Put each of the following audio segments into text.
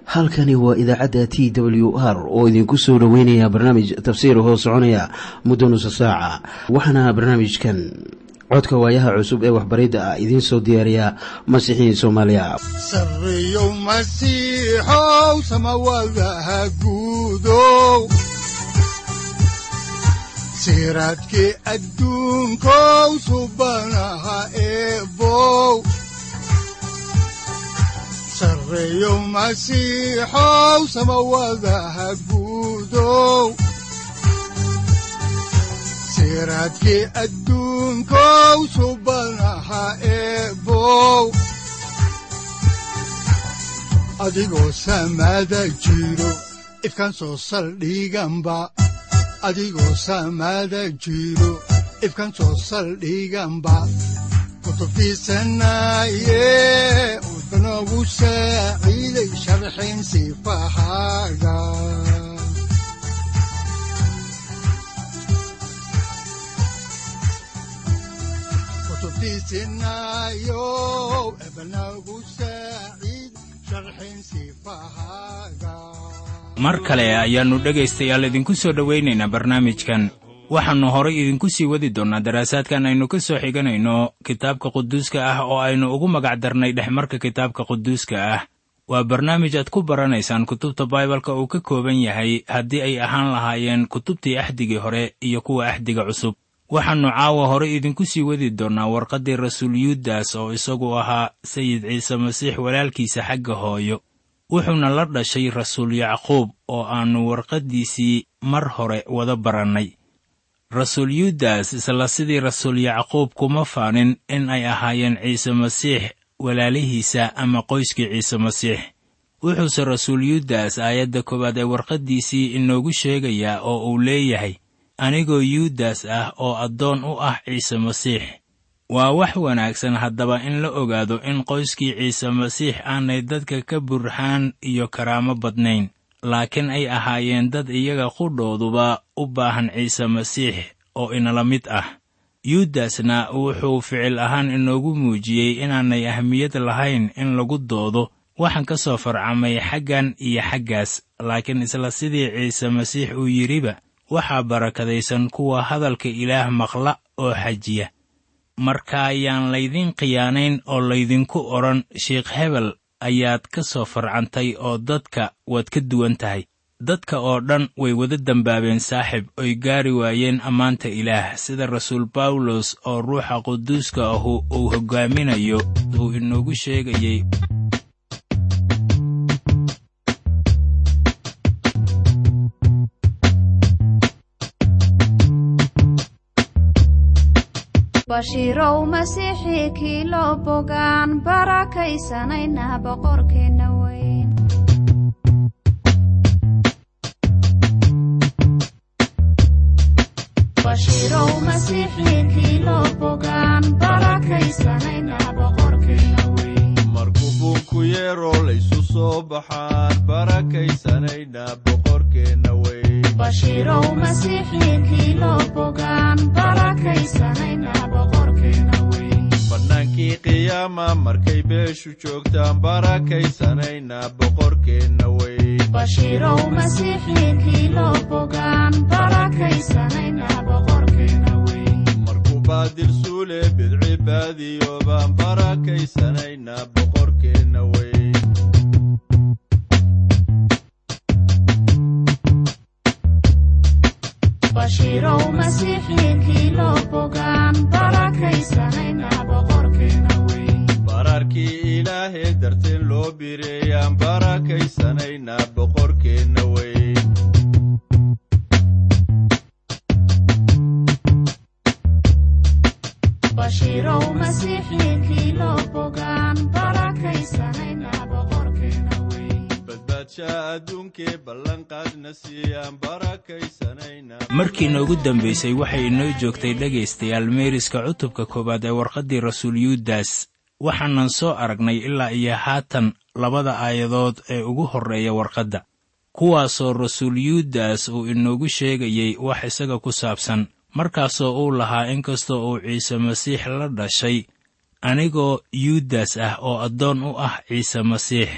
halkani waa idaacadda t w r oo idinku soo dhoweynaya barnaamij tafsiir hoo soconaya muddo nusa saaca waxaana barnaamijkan codka waayaha cusub ee waxbaridda ah idiin soo diyaariya masiixiin soomaaliya sareyow masiixow samawadaha guudow siraadkii adduunkow subanaha eebow sareyow masiixow samawadaha guudow siraadkii adduunkow subanaha eebow adigoo samaada jiro ifkaan soo saldhiganba adigoo samaada jiro ifkaan soo saldhiganba kutubtiisanaye udanogu saaciiday sharxin sifahaaga kutubtiisinayo ebanagu saaciid sharxin sifahaaga mar kale ayaannu dhegaystayaal idinku soo dhowaynaynaa barnaamijkan waxaannu horay idinku sii wadi doonnaa daraasaadkan aynu ka soo xiganayno kitaabka quduuska ah oo aynu ugu magac darnay dhexmarka kitaabka quduuska ah waa barnaamij aad ku baranaysaan kutubta baibalka uu ka kooban yahay haddii ay ahaan lahaayeen kutubtii axdigii hore iyo kuwa axdiga cusub waxaannu caawa hore idinku sii wadi doonnaa warqaddii rasuul yuudas oo isagu ahaa sayid ciise masiix walaalkiisa xagga hooyo wuxuuna la dhashay rasuul yacquub oo aannu warqaddiisii mar hore wada barannay rasuul yuudas isla sidii rasuul yacquub kuma faanin in ay ahaayeen ciise masiix walaalihiisa ama qoyskii ciise masiix wuxuuse rasuul yuudas aayadda koowaad ee warqaddiisii inoogu sheegayaa oo uu leeyahay anigoo yuudas ah oo addoon u ah ciise masiix waa wax wanaagsan haddaba in la ogaado in qoyskii ciise masiix aanay dadka ka burhaan iyo karaamo badnayn laakiin ay ahaayeen dad iyaga qudhooduba u baahan ciise masiix oo inala mid ah yuudasna wuxuu ficil ahaan inoogu muujiyey inaanay ahmiyad lahayn in lagu doodo waxaan ka soo farcamay xaggan iyo xaggaas laakiin isla sidii ciise masiix uu yidhiba waxaa barakadaysan kuwa hadalka ilaah maqla oo xajiya marka ayaan laydiin khiyaanayn oo laydinku odhan sheikh hebel ayaad ka soo farcantay oo dadka waad ka duwan tahay dadka oo dhan way wada dembaabeen saaxib oy gaari waayeen ammaanta ilaah sida rasuul bawlos oo ruuxa quduuska ahu uu hoggaaminayo uu inoogu sheegayey bashiirow masiixii kii loo bogaan barakaysanayna boqorkeenna weyn bashiirow masiixii kii loo bogaan barakaysanayna boqorkeenna weyn markuu buunku yeero laysu soo baxaan barakaysanayna boqorkeenna weyn bashiirow masiixii kii loo bogaan barakaysanayna boqorkeenna weyn bannaankii qiyaama markay beeshu joogtaan barakaysanayna boqorkeenna weyn bashiirow masiixii kii loo bogaan barakaysanayna boqorkeenna weyn markuu baadil suule bidci baadiyo baan barakaysanayna boqorkeenna weyn bashiirow masiixii kii loo bogaan barakaysanayna boqorkeenna weyn bararkii ilaahee darteen loo bireeyaan barakaysanayna boqorkeenna weyn bashiirow masiixii kii loo bogaan barakaysanayna boqorkeenna weyn badbaadshaa adduunkee ballanqaadna siiyaan barakaysanayna markii noogu dambaysay waxay inoo joogtay dhegaystayaal meeriska cutubka koowaad ee warqaddii rasuul yuudas waxaanan soo aragnay ilaa iyo haatan labada aayadood ee ugu horreeya warqadda kuwaasoo rasuul yuudas uu inoogu sheegayey wax isaga ku saabsan markaasoo uu lahaa inkastoo uu ciise masiix la dhashay anigoo yuudas ah oo addoon u ah ciise masiix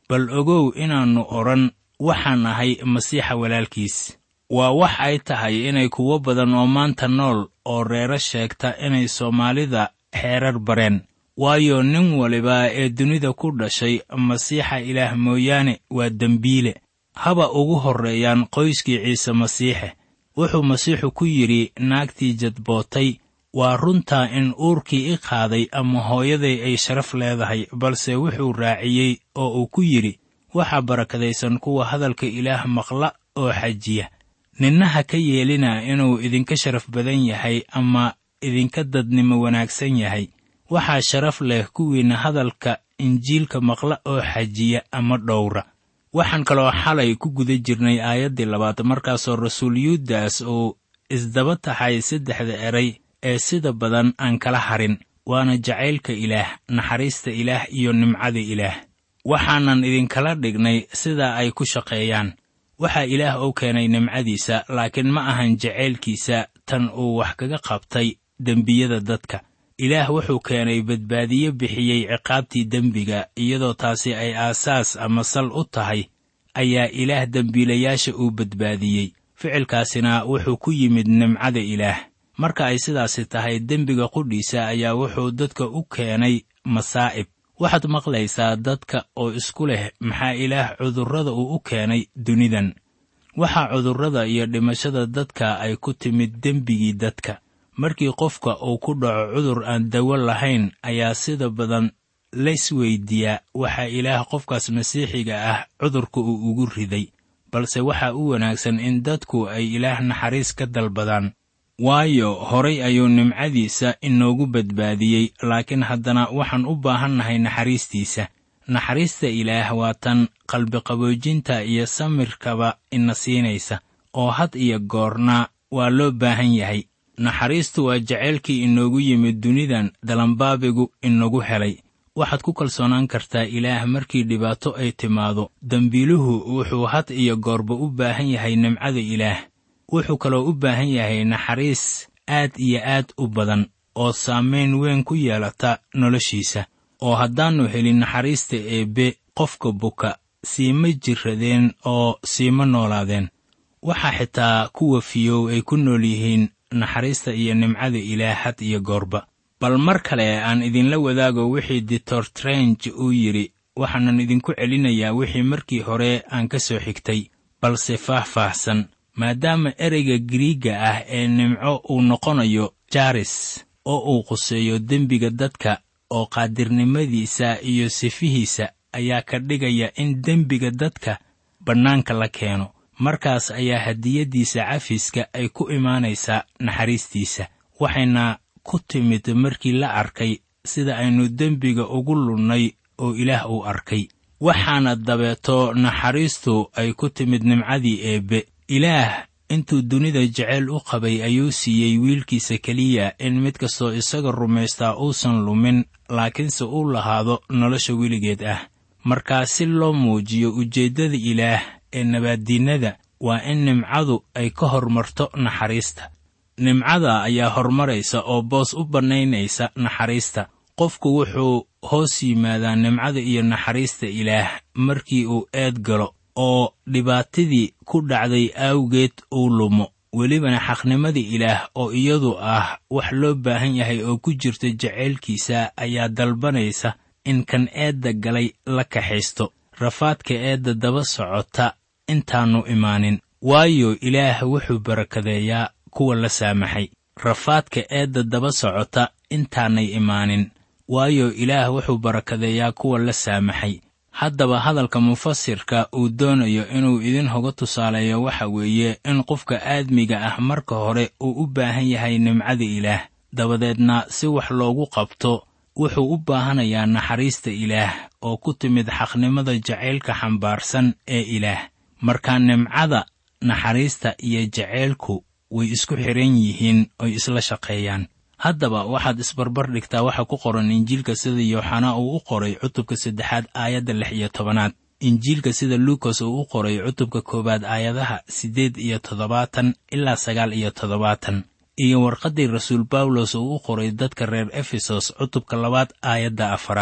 bal ogow inaannu odhan waxaan ahay masiixa walaalkiis waa wax ay tahay inay kuwo badan oo maanta nool oo reero sheegta inay soomaalida xeerar bareen waayo nin waliba ee dunida ku dhashay masiixa ilaah mooyaane waa dembiile haba ugu horreeyaan qoyskii ciise masiixe wuxuu masiixu ku yidhi naagtii jadbootay waa runtaa in uurkii i qaaday ama hooyaday ay sharaf leedahay balse wuxuu raaciyey oo uu ku yidhi waxaa barakadaysan kuwa hadalka ilaah maqla oo xajiya ninna ha ka yeelina inuu idinka sharaf badan yahay ama idinka dadnimo wanaagsan yahay waxaa sharaf leh kuwiinna hadalka injiilka maqla oo xajiya ama dhowra waxaan kaloo xalay ku guda jirnay aayaddii labaad markaasoo rasuul yuudas uu isdaba taxay saddexda eray ee sida badan aan kala harin waana jacaylka ilaah naxariista ilaah iyo nimcada ilaah waxaanan idinkala dhignay sida ay ku shaqeeyaan waxaa ilaah u keenay nimcadiisa laakiin ma ahan jacaylkiisa tan uu wax kaga qabtay dembiyada dadka ilaah wuxuu keenay badbaadiye bixiyey ciqaabtii dembiga iyadoo taasi ay aasaas ama sal u tahay ayaa ilaah dembiilayaasha uu badbaadiyey ficilkaasina wuxuu ku yimid nimcada ilaah marka ay sidaasi tahay dembiga qudhiisa ayaa wuxuu dadka u keenay masaa'ib waxaad maqlaysaa dadka oo isku leh maxaa ilaah cudurrada uu u keenay dunidan waxaa cudurrada iyo dhimashada dadka ay ku timid dembigii dadka markii qofka uu ku dhaco cudur aan dawo lahayn ayaa sida badan laysweydiiyaa waxaa ilaah qofkaas masiixiga ah cudurka uu ugu riday balse waxaa u wanaagsan in dadku ay ilaah naxariis ka dalbadaan waayo horay ayuu nimcadiisa inoogu badbaadiyey laakiin haddana waxaan u baahannahay naxariistiisa naxariista ilaah waa tan qalbiqaboojinta iyo samirkaba ina siinaysa oo had iyo goorna waa loo baahan yahay naxariistu waa jacaylkii inoogu yimid dunidan dalanbaabigu inagu helay waxaad ku kalsoonaan kartaa ilaah markii dhibaato ay timaado dembiiluhu wuxuu had iyo goorba u baahan yahay nimcada ilaah wuxuu kaloo u baahan yahay naxariis aad iyo aad u badan oo saamayn weyn ku yeelata noloshiisa oo haddaannu helin naxariista eebbe qofka buka siima jiradeen oo siima noolaadeen waxaa xitaa kuwa fiyow ay ku nool yihiin naxariista iyo nimcada ilaah had iyo goorba bal mar kale aan idinla wadaago wixii ditor trench uu yidhi waxaanan idinku celinayaa wixii markii hore aan ka soo xigtay balse faah-faahsan maadaama ereyga giriigga ah ee nimco uu noqonayo jaris oo uu quseeyo dembiga dadka oo qaadirnimadiisa iyo sifihiisa ayaa ka dhigaya in dembiga dadka bannaanka la keeno markaas ayaa hadiyaddiisa cafiska ay ku imaanaysaa naxariistiisa waxayna ku timid markii la arkay sida aynu dembiga ugu lunnay oo ilaah uu arkay waxaana dabeeto naxariistu ay ku timid nimcadii eebbe ilaah intuu dunida jeceyl u qabay ayuu siiyey wiilkiisa keliya in mid kastoo isaga rumaystaa uusan lumin laakiinse uu lahaado nolosha weligeed ah markaa si loo muujiyo ujeeddada ilaah ee nabaaddiinnada waa in nimcadu ay ka hormarto naxariista nimcada ayaa horumaraysa oo boos u bannaynaysa naxariista qofku wuxuu hoos yimaadaa nimcada iyo naxariista ilaah markii uu eed galo oo dhibaatadii ku dhacday awgeed uu lumo welibana xaqnimada ilaah oo iyadu ah wax loo baahan yahay oo ku jirta jacaylkiisa ayaa dalbanaysa in kan eedda galay la kaxaysto rafaadka eedda daba socota intaannu imaanin waayo ilaah wuxuu barakadeeyaa kuwa la saamaxay rafaadka eedda daba socota intaanay imaanin waayo ilaah wuxuu barakadeeyaa kuwa la saamaxay haddaba hadalka mufasirka uu doonayo inuu idin hoga tusaaleeyo waxa weeye in qofka aadmiga ah marka hore uu u baahan yahay nimcada ilaah dabadeedna si wax loogu qabto wuxuu u baahanayaa naxariista ilaah oo ku timid xaqnimada jacaylka xambaarsan ee ilaah marka nimcada naxariista iyo jacaylku way isku xidhan yihiin oy isla shaqeeyaan haddaba waxaad isbarbar dhigtaa waxa ku qoran injiilka sida yooxanaa uu u qoray cutubka saddexaad aayadda lix iyo tobanaad injiilka sida luukas uu u qoray cutubka koowaad aayadaha siddeed iyo toddobaatan ilaa sagaal iyo toddobaatan iyo warqaddii rasuul bawlos uu u qoray dadka reer efesos cutubka labaad aayadda afaraad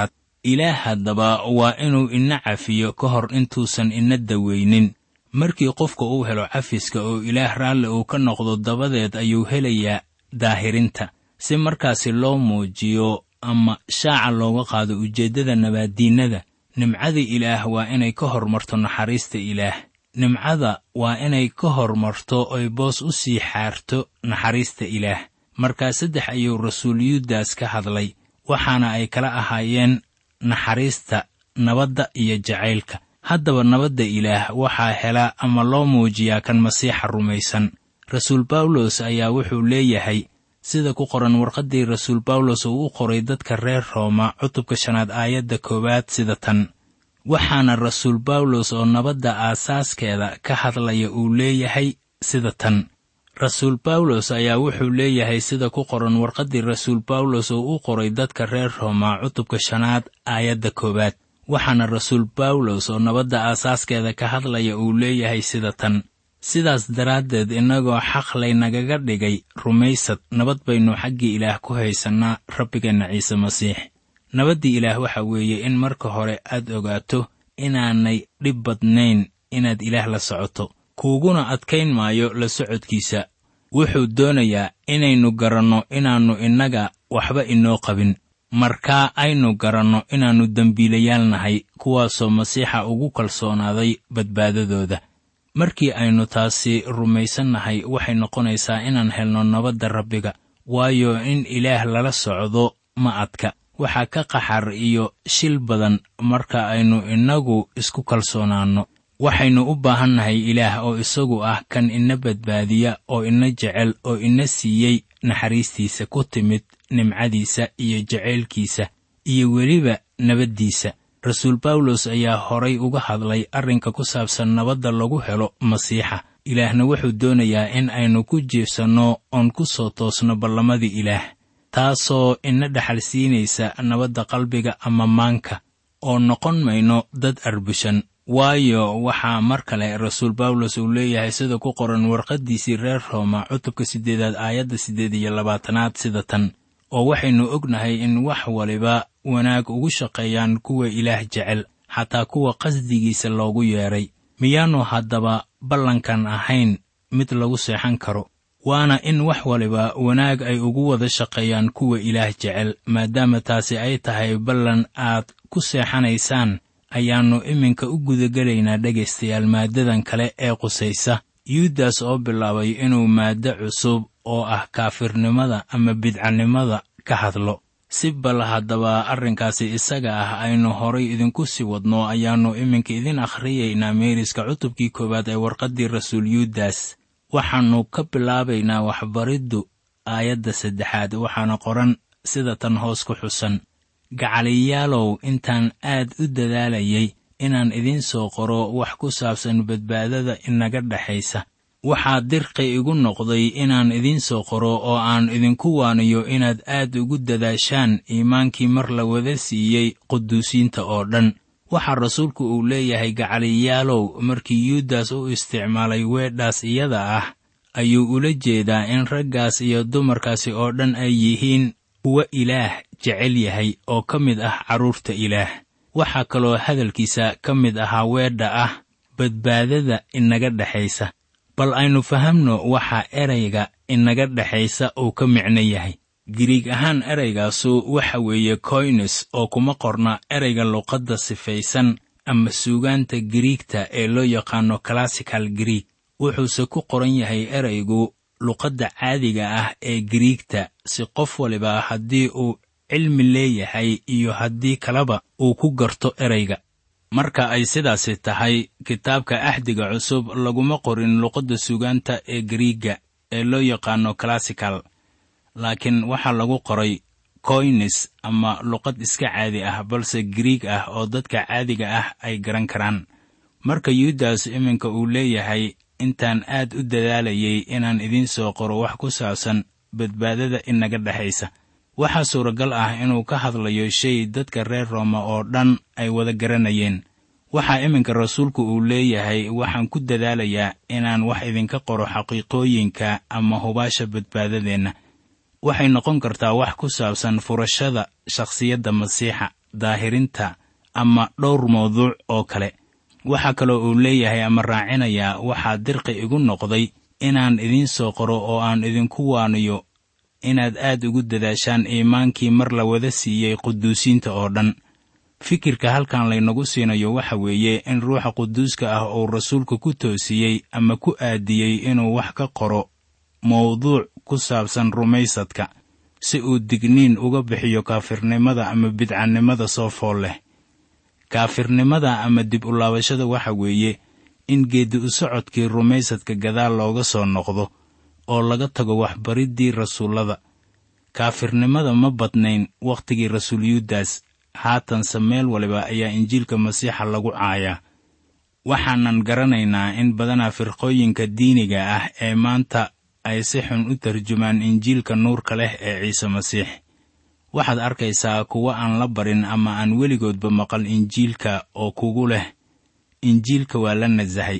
ilaah haddaba waa inuu ina cafiyo ka hor intuusan ina daweynin markii qofka uu helo cafiska oo ilaah raalli uu ka noqdo dabadeed ayuu helayaa daahirinta si markaasi loo muujiyo ama shaaca looga qaado ujeeddada nabaaddiinnada nimcada ilaah waa inay ka hormarto naxariista ilaah nimcada waa inay ka hormarto oy boos u sii xaarto naxariista ilaah markaa saddex ayuu rasuul yuudas ka hadlay waxaana ay kala ahaayeen naxariista nabadda iyo jacaylka haddaba nabadda ilaah waxaa hela ama loo muujiyaa kan masiixa rumaysan rasuul bawlos ayaa wuxuu leeyahay sida ku qoran warqaddii rasuul bawlos uu u qoray dadka reer rooma cutubka shanaad aayadda koowaad sida tan waxaana rasuul bawlos oo nabadda aasaaskeeda ka hadlaya uu leeyahay sida tan rasuul bawlos ayaa wuxuu leeyahay sida ku qoran warqaddii rasuul bawlos oo u qoray dadka reer rooma cutubka shanaad aayadda koowaad waxaana rasuul bawlos oo nabadda aasaaskeeda ka hadlaya uu leeyahay sida tan sidaas daraaddeed innagoo xaq laynagaga dhigay rumaysad nabad baynu xaggii ilaah ku haysannaa rabbigeenna ciise masiix nabaddii ilaah waxa weeye in marka hore aad ogaato inaanay dhib badnayn inaad ilaah la socoto kuuguna adkayn maayo la socodkiisa wuxuu doonayaa inaynu garanno inaannu innaga waxba inoo qabin markaa aynu garanno inaannu dembiilayaal nahay kuwaasoo masiixa ugu kalsoonaaday badbaadadooda markii aynu taasi rumaysannahay waxay noqonaysaa inaan helno nabadda rabbiga waayo in ilaah lala socdo ma adka waxaa ka qaxar iyo shil badan marka aynu innagu isku kalsoonaanno waxaynu u baahannahay ilaah oo isagu ah kan ina badbaadiya oo ina jecel oo ina siiyey naxariistiisa ku timid nimcadiisa iyo jacaylkiisa iyo weliba nabaddiisa rasuul bawlos ayaa horay uga hadlay arrinka ku saabsan nabadda lagu helo masiixa ilaahna wuxuu doonayaa in aynu ku jiifsanno oon ku soo toosno ballamadii ilaah taasoo ina dhexal siinaysa nabadda qalbiga ama maanka oo noqon mayno dad arbushan waayo waxaa mar kale rasuul bawlos uu leeyahay sida ku qoran warqaddiisii reer rooma cutubka siddeedaad aayadda siddeed iyo labaatanaad sida tan oo waxaynu ognahay in wax waliba wanaag ugu shaqeeyaan kuwa ilaah jecel xataa kuwa qasdigiisa loogu yeedhay miyaannu haddaba ballankan ahayn mid lagu seexan karo waana in wax waliba wanaag ay ugu wada shaqeeyaan kuwa ilaah jecel maadaama taasi ay tahay ballan aad ku seexanaysaan ayaannu iminka u gudagelaynaa dhegaystayaal maaddadan kale ee qusaysa yuudas oo bilaabay inuu maaddo cusub oo ah kaafirnimada ama bidcanimada ka hadlo si bal haddaba arrinkaasi isaga ah aynu horay idinku sii wadno ayaannu iminka idin akhriyaynaa meeriska cutubkii koowaad ee warqaddii rasuul yuudas waxaannu ka bilaabaynaa waxbariddu aayadda saddexaad waxaana qoran sida tan hoos ku xusan gacaliyaalow intaan aad u dadaalayay inaan idiin soo qoro wax ku saabsan badbaadada inaga dhexaysa waxaa dirqi igu noqday inaan idiin soo qoro oo aan idinku waaniyo inaad aad ugu dadaashaan iimaankii mar la wada siiyey quduusiinta oo dhan waxaa rasuulku uu leeyahay gacaliyaalow markii yuudas u isticmaalay weedhaas iyada ah ayuu ula jeedaa in raggaas iyo dumarkaasi oo dhan ay yihiin kuwa ilaah jecel yahay oo ka mid ah carruurta ilaah waxaa kaloo hadalkiisa ka mid ahaa weedha ah badbaadada inaga dhexaysa bal aynu fahamno waxa erayga inaga dhexaysa uu ka micno yahay giriig ahaan eraygaasu waxa weeye koynes oo kuma qorna erayga luqadda sifaysan ama suugaanta giriigta ee loo yaqaano classical grieg wuxuuse ku qoran yahay eraygu luqadda caadiga ah ee giriigta si qof waliba haddii uu cilmi leeyahay iyo haddii kaleba uu ku garto erayga marka ay sidaasi tahay kitaabka axdiga cusub laguma qorin luqadda sugaanta ee gariigga ee loo yaqaano classical laakiin waxaa lagu qoray koynes ama luqad iska caadi ah balse gariig ah oo dadka caadiga ah ay garan karaan marka yuudas iminka uu leeyahay intaan aad u dadaalayay inaan idiin soo qoro wax ku saabsan badbaadada inaga dhexaysa waxaa suuragal ah inuu ka hadlayo shay dadka reer rooma oo dhan ay wada garanayeen waxaa iminka rasuulku uu leeyahay waxaan ku dadaalayaa inaan wax idinka qoro xaqiiqooyinka ama hubaasha badbaadadeenna waxay noqon kartaa wax ku saabsan furashada shakhsiyadda masiixa daahirinta ama dhowr mawduuc oo kale waxaa kaloo uu leeyahay ama raacinayaa waxaa dirqi igu noqday inaan idiin soo qoro oo aan idinku waaniyo inaad aad ugu dadaashaan iimaankii mar la wada siiyey quduusiinta oo dhan fikirka halkan laynagu siinayo waxa weeye in ruuxa quduuska ah uu rasuulka ku toosiyey ama ku aadiyey inuu wax ka qoro mawduuc ku saabsan rumaysadka si uu digniin uga bixiyo kaafirnimada ama bidcannimada soo fool leh kaafirnimada ama dib u laabashada waxa weeye in geeddi u socodkii rumaysadka gadaal looga soo noqdo oo laga tago waxbariddii rasuullada kaafirnimada ma badnayn wakhtigii rasuuliyaddaas haatanse meel waliba ayaa injiilka masiixa lagu caayaa waxaanan garanaynaa in badanaa firqooyinka diiniga ah ee maanta ay si xun u tarjumaan injiilka nuurka leh ee ciise masiix waxaad arkaysaa kuwa aan la barin ama aan weligoodba maqal injiilka oo kugu leh injiilka waa la nasahay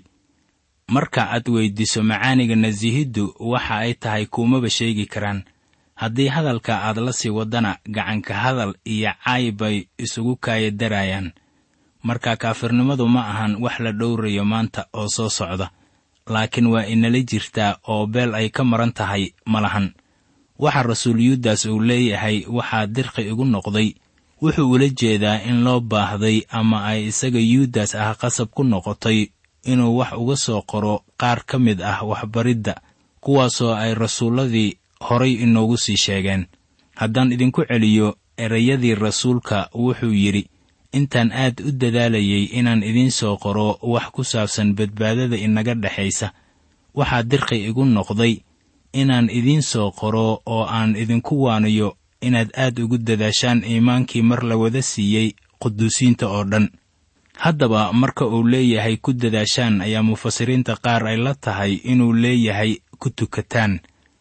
marka aad weyddiiso macaaniga nasihiddu waxa ay tahay kuumaba sheegi karaan haddii hadalka aad la sii waddana gacanka hadal iyo caay bay isugu kaaya daraayaan marka kaafirnimadu ma ahan wax la dhowrayo maanta oo soo socda laakiin waa inala jirtaa oo beel ay ka maran tahay ma lahan waxa rasuuliyaddaas uu leeyahay waxaa dirqi igu noqday wuxuu ula jeedaa in loo baahday ama ay isaga yuudas ah qasab ku noqotay inuu wax uga soo qoro qaar ka mid ah waxbaridda kuwaasoo ay rasuulladii horay inoogu sii sheegeen haddaan idinku celiyo erayadii rasuulka wuxuu yidhi intaan aad u dadaalayay inaan idiin soo qoro wax ku saabsan badbaadada inaga dhexaysa waxaa dirqi igu noqday inaan idiin soo qoro oo aan idinku waaniyo inaad aad ugu dadaashaan iimaankii mar la wada siiyey quduusiinta oo dhan haddaba marka uu leeyahay ku dadaashaan ayaa mufasiriinta qaar ay la tahay inuu leeyahay ku tukataan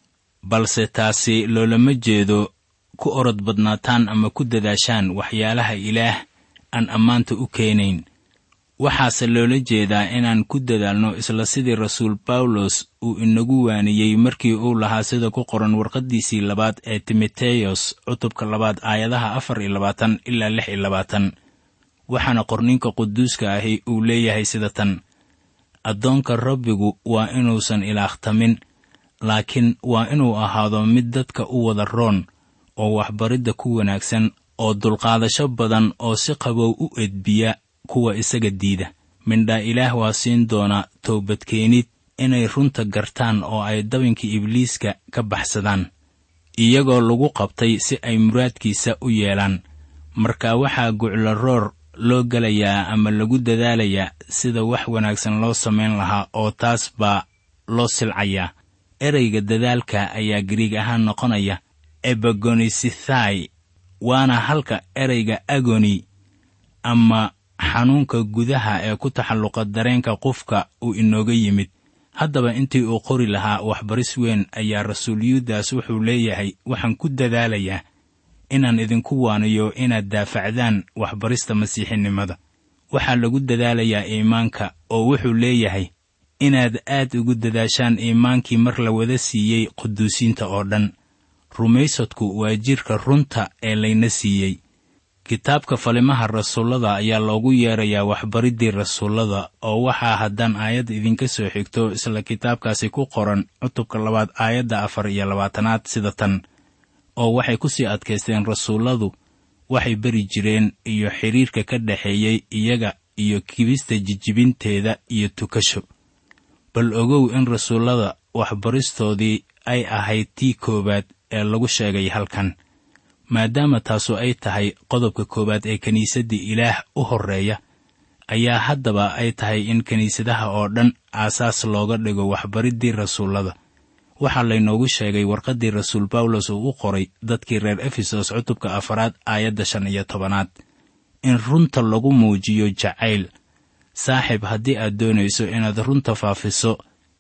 balse taasi loolama jeedo ku orod badnaataan ama ku dadaashaan waxyaalaha ilaah aan ammaanta u keenayn waxaase loola jeedaa inaan ku dadaalno isla sidii rasuul bawlos uu inagu waaniyey markii uu lahaa sida ku qoran warqaddiisii labaad ee timoteyos cutubka labaad aayadaha afar iyo labaatan ilaa lix iyo labaatan waxaana qorninka quduuska ahi uu leeyahay sida tan addoonka rabbigu waa inuusan ilaahtamin laakiin waa inuu ahaado mid dadka u wada roon oo waxbaridda ku wanaagsan oo dulqaadasho badan oo si qabow u edbiya kuwa isaga diida mindhaa ilaah waa siin doona toobadkeenid inay runta gartaan oo ay dabinka ibliiska ka baxsadaan iyagoo lagu qabtay si ay muraadkiisa u yeelaan marka waxaa guclaroor loo gelayaa ama lagu dadaalayaa sida wax wanaagsan loo samayn lahaa oo taas baa loo silcayaa ereyga dadaalka ayaa gariig ahaan noqonaya ebagonisithai waana halka ereyga agoni ama xanuunka gudaha ee ku taxalluqa dareenka qofka uu inooga yimid haddaba intii uu qori lahaa waxbaris weyn ayaa rasuuliyaddaas wuxuu leeyahay waxaan ku dadaalayaa inaan idinku waaniyo inaad daafacdaan waxbarista masiixinimada waxaa lagu dadaalayaa iimaanka oo wuxuu leeyahay inaad aad ugu dadaashaan iimaankii mar la wada siiyey quduusiinta oo dhan rumaysadku waa jidhka runta ee layna siiyey kitaabka falimaha rasuullada ayaa loogu yeerayaa waxbariddii rasuullada oo waxaa haddaan aayad idinka soo xigto isla kitaabkaasi ku qoran cutubka labaad aayadda afar iyo labaatanaad sida tan oo waxay ku sii adkaysteen rasuulladu waxay beri jireen iyo xidhiirka ka dhexeeyey iyaga iyo kibista jijibinteeda iyo tukasho bal ogow in rasuullada waxbaristoodii ay ahayd tii koowaad ee lagu sheegay halkan maadaama taasu ay tahay qodobka koowaad ee kiniisaddii ilaah u horreeya ayaa haddaba ay tahay in kiniisadaha oo dhan aasaas looga dhigo waxbariddii rasuullada waxaa laynoogu sheegay warqaddii rasuul bawlos uu u qoray dadkii reer efesos cutubka afaraad aayadda shan iyo tobanaad in runta lagu muujiyo jacayl saaxiib haddii aad doonayso inaad runta faafiso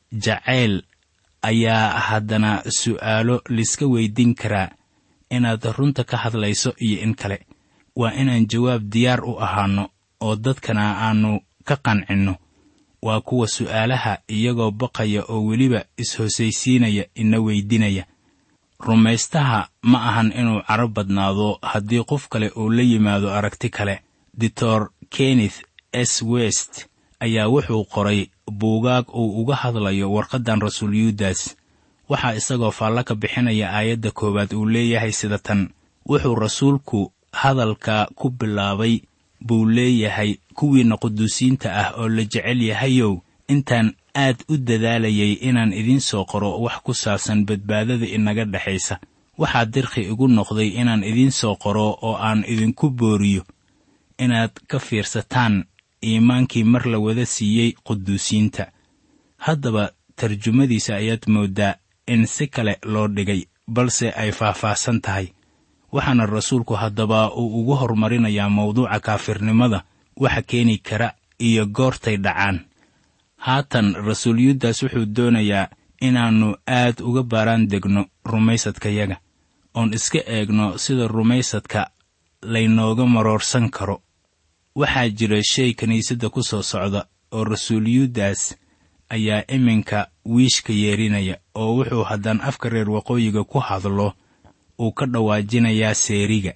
jacayl ayaa haddana su'aalo liska weydiin karaa inaad runta ka hadlayso iyo in kale waa inaan jawaab diyaar u ahaanno oo dadkana aannu ka qancinno waa kuwa su'aalaha iyagoo baqaya oo weliba is-hosaysiinaya ina weydinaya rumaystaha ma ahan inuu caro badnaado haddii qof kale uu la yimaado aragti kale doctor kenneth s west ayaa wuxuu qoray buugaag uu uga hadlayo warqaddan rasuul yuudas waxaa isagoo faallo ka bixinaya aayadda koowaad uu leeyahay sida tan wuxuu rasuulku hadalka ku bilaabay buu leeyahay kuwiinna quduusiinta ah oo la jecel yahayow intaan aad u dadaalayay inaan idiin soo qoro wax ku saabsan badbaadada inaga dhexaysa waxaa dirqi igu noqday inaan idiin soo qoro oo aan idinku booriyo inaad ka fiirsataan iimaankii mar la wada siiyey quduusiinta haddaba tarjumadiisa ayaad mooddaa in si kale loo dhigay balse ay faahfaahsan tahay waxaana rasuulku haddaba uu ugu hormarinayaa mawduuca kaafirnimada waxa keeni kara iyo goortay dhacaan haatan rasuul yuudas wuxuu doonayaa inaannu aad uga baaraan degno rumaysadkayaga oon iska eegno sida rumaysadka laynooga maroorsan karo waxaa jira shay kiniisadda ku soo socda oo rasuul yuudas ayaa iminka wiishka yeerinaya oo wuxuu haddaan afka reer waqooyiga ku hadlo uu ka dhawaajinayaa seeriga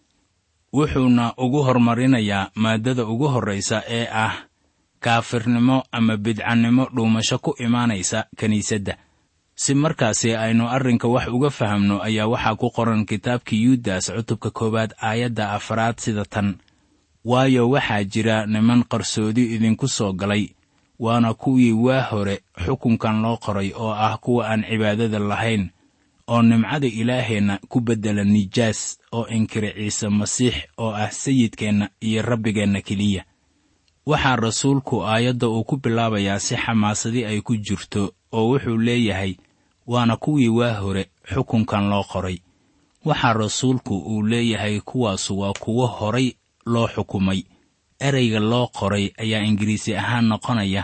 wuxuuna ugu hormarinayaa maaddada ugu horraysa ee ah kaafirnimo ama bidcannimo dhuumasho ku imaanaysa kiniisadda si markaasi aynu arrinka wax uga fahamno ayaa waxaa ku qoran kitaabkii yuudas cutubka koowaad aayadda afraad sida tan waayo waxaa jira niman qarsoodi idinku soo galay waana kuwii waa hore xukunkan loo qoray oo ah kuwa aan cibaadada lahayn oo nimcada ilaaheenna ku beddela nijaas oo inkira ciise masiix oo ah sayidkeenna iyo rabbigeenna keliya waxaa rasuulku aayadda uu ku bilaabayaa si xamaasadi ay ku jirto oo wuxuu leeyahay waana kuwii waa hore xukunkan loo qoray waxaa rasuulku uu leeyahay kuwaasu waa kuwo horay loo xukumay ereyga loo qoray ayaa ingiriisi ahaan noqonaya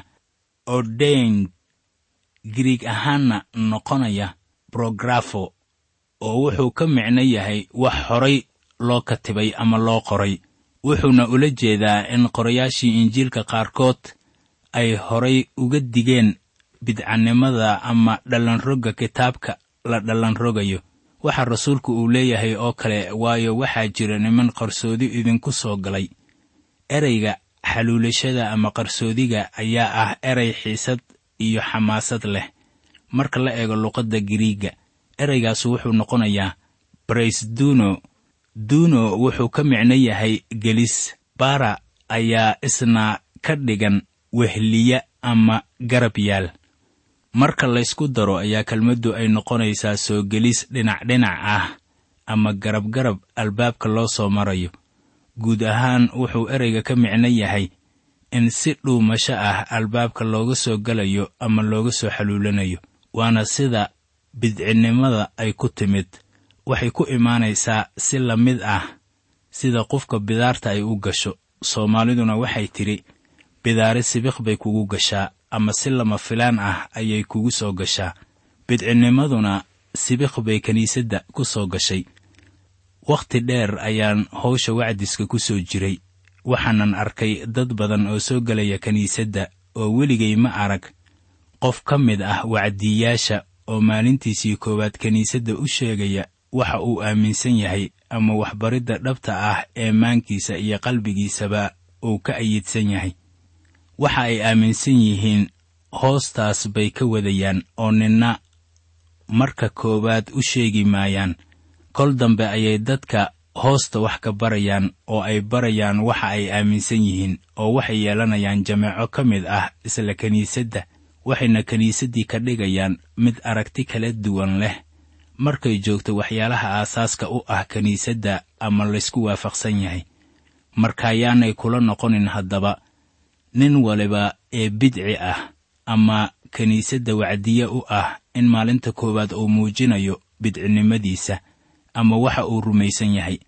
ordained griig ahaanna noqonaya brografo oo wuxuu ka micno yahay wax horay loo katibay ama loo qoray wuxuuna ula jeedaa in qorayaashii injiilka qaarkood ay horay uga digeen bidcannimada ama dhallanrogga kitaabka la dhallanrogayo waxaa rasuulku uu leeyahay oo kale waayo waxaa jira niman qarsoodi idinku soo galay ereyga xaluulashada ama qarsoodiga ayaa ah erey xiisad iyo xamaasad leh marka la eego luqadda giriigga ereygaasu wuxuu noqonayaa brays duno duno wuxuu ka micno yahay gelis bara ayaa isna ka dhigan wehliya ama garab yaal marka laysku daro ayaa kelmaddu ay noqonaysaa soo gelis dhinac-dhinac ah ama garab-garab albaabka loo soo marayo guud ahaan wuxuu ereyga ka micno yahay in si dhuumasho ah albaabka looga soo gelayo ama looga soo xaluulanayo waana sida bidcinnimada ay ku timid waxay ku imaanaysaa si la mid ah sida qofka bidaarta ay u gasho soomaaliduna waxay tidhi bidaari sibiq bay kugu gashaa ama si lama filaan ah ayay kugu soo gashaa bidcinnimaduna sibiq bay kiniisadda ku soo gashay wakhti dheer ayaan howsha wacdiska ku soo jiray waxaanan arkay dad badan oo soo gelaya kiniisadda oo weligay ma arag qof ka mid ah wacdiyaasha oo maalintiisii koowaad kiniisadda u sheegaya waxa uu aaminsan yahay ama waxbaridda dhabta ah ee maankiisa iyo qalbigiisaba uu ka ayidsan yahay waxa ay aaminsan yihiin hoostaas bay ka wadayaan oo ninna marka koowaad u sheegi maayaan kol dambe ayay dadka hoosta wax ka barayaan oo ay barayaan waxa ay aaminsan yihiin oo waxay yeelanayaan jameeco ka mid ah isla kiniisadda waxayna kiniisaddii ka dhigayaan mid aragti kala duwan leh markay joogto waxyaalaha aasaaska u ah kiniisadda ama laysku waafaqsan yahay markaayaanay kula noqonin haddaba nin waliba ee bidci ah ama kiniisadda wacdiye u ah in maalinta koowaad uu muujinayo bidcinimadiisa ama waxa uu rumaysan yahay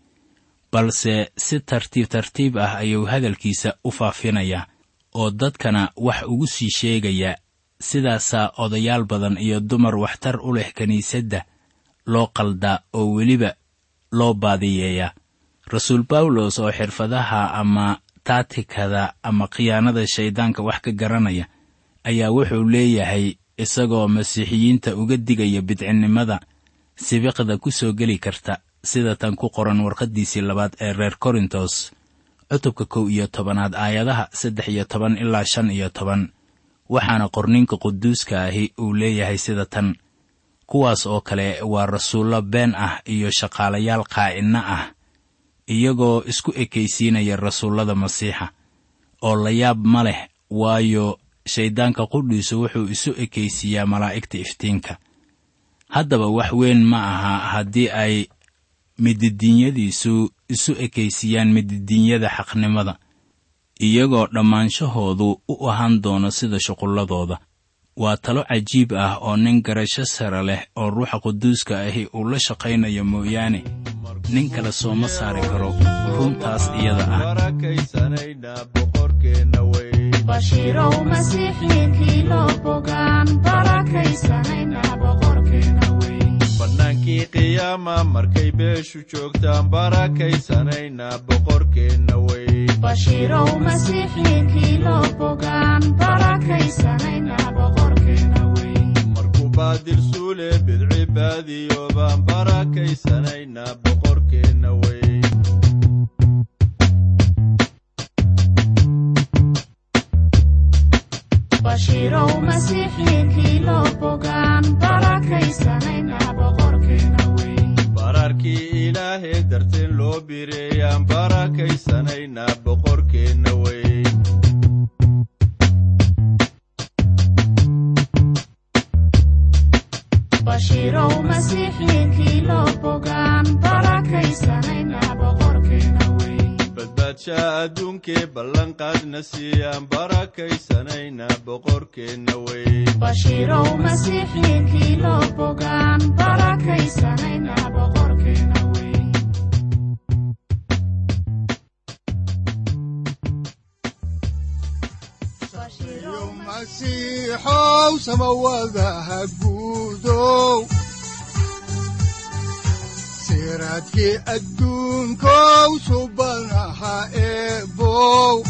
balse si tartiib tartiib ah ayuu hadalkiisa u faafinayaa oo dadkana wax ugu sii sheegayaa sidaasaa odayaal badan iyo dumar waxtar u leh kiniisadda loo qaldaa oo weliba loo baadiyeeyaa rasuul bawlos oo xirfadaha ama taatikada ama khiyaanada shayddaanka wax ka garanaya ayaa wuxuu leeyahay isagoo masiixiyiinta uga digaya bidcinnimada sibiqda ku soo geli karta sida tan ku qoran warqaddiisii labaad ee reer korintos cutubka kow iyo tobanaad aayadaha saddex iyo toban ilaa shan iyo toban waxaana qorninka quduuska ahi uu leeyahay sida tan kuwaas oo kale waa rasuullo been ah iyo shaqaalayaal qaa'inno ah iyagoo isku ekaysiinaya rasuullada masiixa oo la yaab ma leh waayo shayddaanka qudhiisu wuxuu isu ekaysiiyaa malaa'igta iftiinka haddaba wax weyn ma aha haddii ay mididiinyadiisu isu ekaysiiyaan mididiinyada xaqnimada iyagoo dhammaanshahoodu u ahaan doono sida shuqulladooda waa talo cajiib ah oo nin garasho sare leh oo ruuxa quduuska ahi uu la shaqaynayo mooyaane nin kale sooma saari karo runtaas iyada ah barakaysanayna boqorkeenna weyn bashiirow masiixiinkii loo bogaan barakaysanayna boqorkeena weyn bannaankii qiyaama markay beeshu joogtaan barakaysanayna boqorkeenna weyn bashiirow masiixiinkii loo bogaan barakaysanayna boqorkeena weyn markuu baadil suule bidci baadiyo baan barakaysanayna boqorkeenna weyn bashiirow masiixiinkii loo bogaan barakaysanayna boqorkeena weyn bararkii ilaahee darteen loo bireeyaan barakaysanayna boqorkeenna weyn bashiirow masiixiinkii loo bogaan barakaysanayna boqorkeena weyn badbaadsha adduunkee ballanqaadna siiyaan barakaysanayna boqorkeenna weyn bashiirow masiixiinkii loo bogaan barakaysanayna boqorkeena weyn yo masiixow samawadaha guudow siraadkii adduunkow subanaha eebow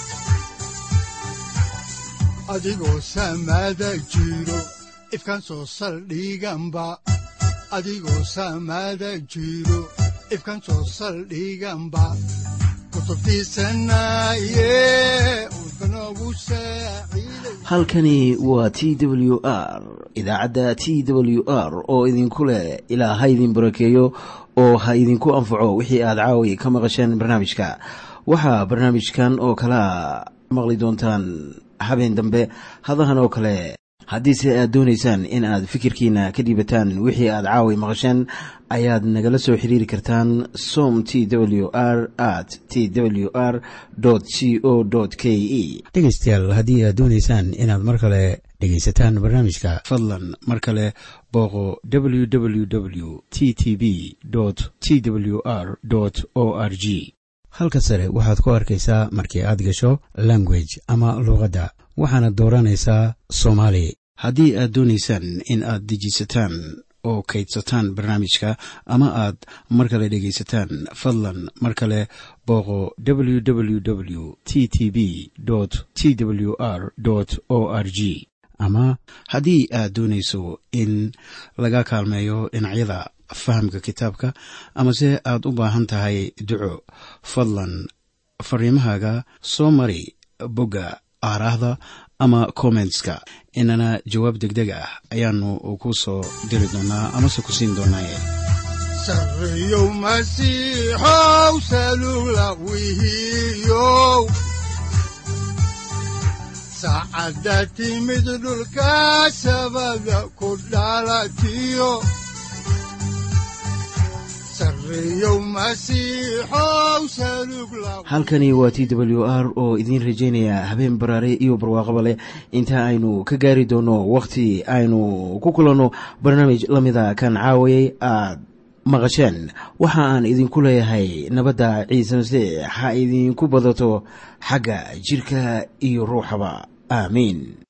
adigoo samada jiro ifkan soo saldhiganba adigoo samada jiro ifkan soo saldhiganba kutubtiisanaye udbanogu saaciiday halkani waa t w r idaacadda t w r oo idinku leh ilaa ha idin barakeeyo oo ha idinku anfaco wixii aad caawi ka maqasheen barnaamijka waxaa barnaamijkan oo kalea maqli doontaan habeen dambe hadahan oo kale haddiise aad doonaysaan in aad fikirkiina ka dhiibataan wixii aad caawi maqasheen ayaad nagala soo xiriiri kartaan som t w r at t w r c o k e dhegaystayaal haddii aad doonaysaan inaad mar kale dhegaysataan barnaamijka fadlan mar kale booqo www t t b t w r o r g halka sare waxaad ku arkaysaa markii aad gasho language ama luuqadda waxaana dooranaysaa soomaali haddii aad doonaysaan in aad dejisataan oo kaydsataan barnaamijka ama aad mar kale dhegaysataan fadlan mar kale booqo www t t b t w r o r g ama haddii aad doonayso in laga kaalmeeyo dhinacyada fahamka kitaabka amase aad u baahan tahay duco fadlan fariimahaaga soo mari bogga aaraahda ama kommentska inana jawaab degdeg ah ayaanu ku soo diri doonaa amase ku siin doonaaye sarreyow masiixow salula wihiyow saacadda timid dhulka sabada ku dhalatiyo sarreyow masiixow salug la halkani waa t w r oo idiin rajaynaya habeen baraare iyo barwaaqaba leh inta aynu ka gaari doono wakhti aynu ku kulanno barnaamij la mida kan caawayay aad maqasheen waxa aan idinku leeyahay nabadda ciise masiix ha idinku badato xagga jidhka iyo ruuxaba aamiin